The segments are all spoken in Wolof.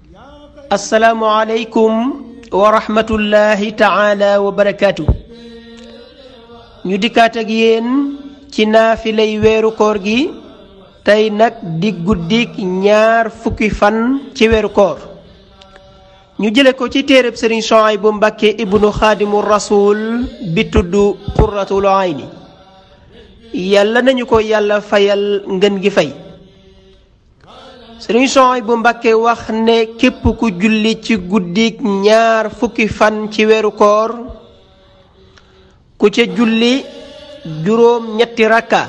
asalaamualeykum wa rahmatullahi taala wa barakaatu. ñu dikkaat ak yéen ci naafilay weeru koor gi tey nag di guddik ñaar fukki fan ci weeru koor ñu jële ko ci téereb sëriñ Suhaybu Mbàkke ibnu xaadimu rasul bi tudd qurratul ayni yàlla nañu ko yàlla fayal ngën gi fay sëriñ Suhaybu Mbàkke wax ne képp ku julli ci guddik ñaar fukki fan ci weeru koor ku ca julli juróom ñetti rakka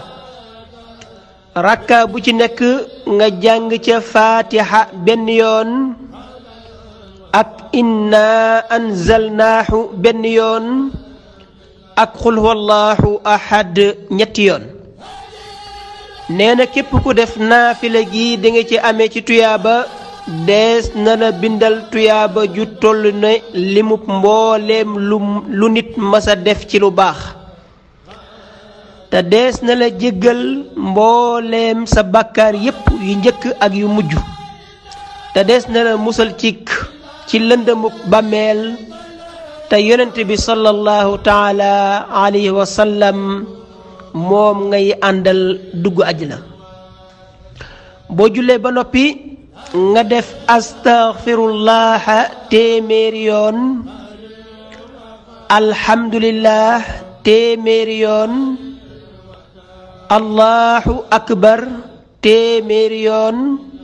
rakka bu ci nekk nga jàng ca faatiha benn yoon ak inna anzalnaahu benn yoon ak xul huwallahu ahad ñetti yoon nee na képp ku def naafila gi di nga ci amee ci tuyaaba dees na la bindal tuyaaba ju toll ne limub mbooleem lu lu nit masa def ci lu baax te dees na la jéggal mbooleem sa bàkkaar yépp yu njëkk ak yu mujj te dees na la musal cikk ci lëndëmuk bàmmeel te yonent bi sallallahu taala alayhi wa sallam moom ngay àndal dugg àjjana boo jullee ba noppi nga def astaghfirullaha téeméeri yoon alhamdulillah téeméeri yoon allahu akbar téeméeri yoon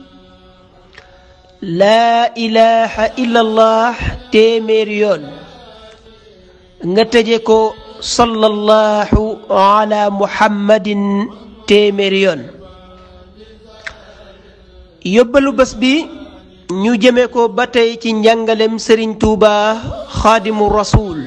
laa ilaha illallah téeméeri yoon nga tëje ko sallallahu ala muhammadin téeméeri yoon yóbbalu bés bi ñu jëme ko ba tey ci njàngalem sëriñ tuuba xaadimu rasuul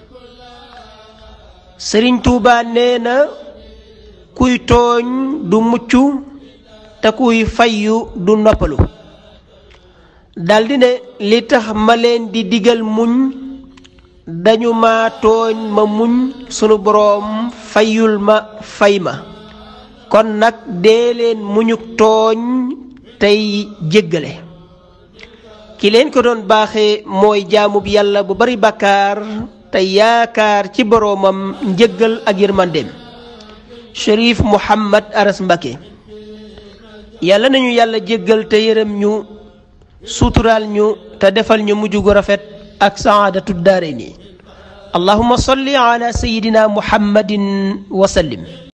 sëriñ tuuba nee na kuy tooñ du mucc te kuy fayyu du noppalu daldi ne li tax ma leen di digal muñ dañu ma tooñ ma muñ sunu boroom fayul ma fay ma kon nag dee leen muñuk tooñ tey jéggale ki leen ko doon baaxe mooy jaamub yàlla bu bari bàkkaar te yaakaar ci boroomam njëggal ak yërmandeem Cherif Mouhamad Aras Mbacké yàlla nañu yàlla jéggal te yërëm ñu suturaal ñu te defal ñu mujj gu rafet ak saadatu daarayni allahumma salli ala sayyidina muhammadin wa sallim